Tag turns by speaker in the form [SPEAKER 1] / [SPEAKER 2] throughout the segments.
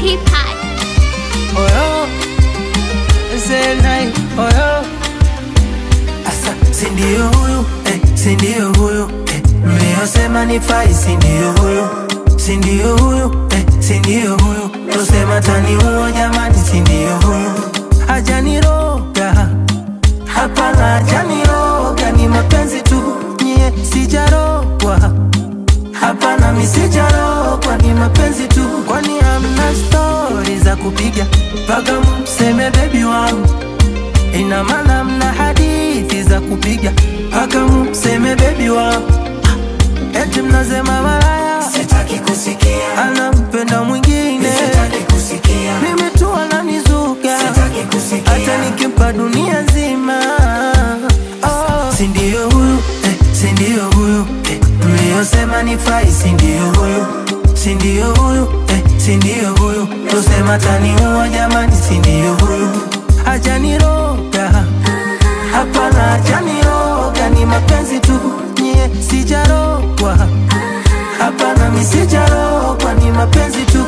[SPEAKER 1] T-Pod.
[SPEAKER 2] oyo zenai oyo asa sindio huyu eh, sindio huyu eh, mliosema ni fai sindio huyu sindio huyu eh, sindio huyu tosema tani huo jamani sindio huyu hajaniroga hapana hajaniroga ni mapenzi tu nyie sijarogwa Hapana, mi sijarogwa, ni mapenzi tu, kwani hamna stori za kupiga mpaka mseme bebi wangu. Ina maana mna hadithi za kupiga mpaka mseme bebi wangu. Eti mnasema malaya,
[SPEAKER 3] Sitaki kusikia,
[SPEAKER 2] anampenda mwingine,
[SPEAKER 3] sitaki kusikia,
[SPEAKER 2] mimi tu ananizuga,
[SPEAKER 3] sitaki kusikia.
[SPEAKER 2] hata nikimpa dunia nzima. Oh, sindio huyu eh, sindio huyu eh, mliosema ni fai, sindio huyu sindio huyu eh, sindio huyu tosema taniua jamani, sindio huyu hajaniroga hapana, hajaniroga ni mapenzi tu, nyie sijarogwa hapana, mi sijarogwa ni mapenzi tu.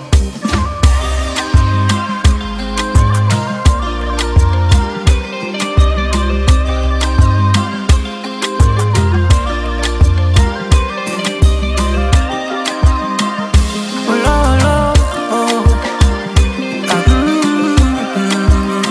[SPEAKER 2] Ulolo, oh. Ah, mm, mm.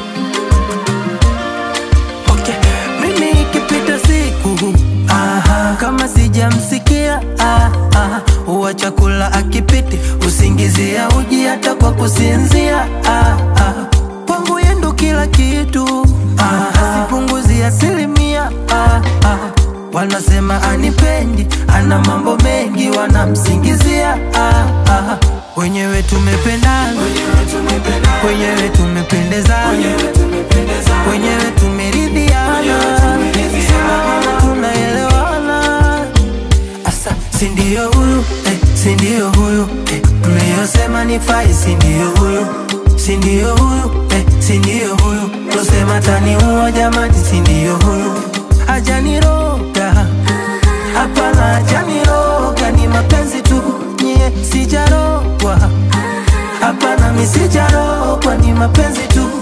[SPEAKER 2] Okay. Mimi ikipita siku aha, kama sijamsikia ah, ah, huwa chakula akipiti usingizia uji hata kwa kusinzia ah, ah. Kwangu yendo kila kitu ah, sipunguzi asilimia ah, ah. Wanasema anipendi, ana mambo mengi, wanamsingizia ah, ah. Wenyewe tumependana, wenyewe tumependezana, wenyewe tumeridhiana, Sema tunaelewana. Asa, sindio huyu eh, sindio huyu eh, mliosema ni fai, sindio huyu sindio huyu eh, sindio huyu tosema taniua jamani, sindio huyu hajaniroga hapana, hajaniroga ni mapenzi tu, nyie sijarogwa hapana, mi sijarogwa ni mapenzi tu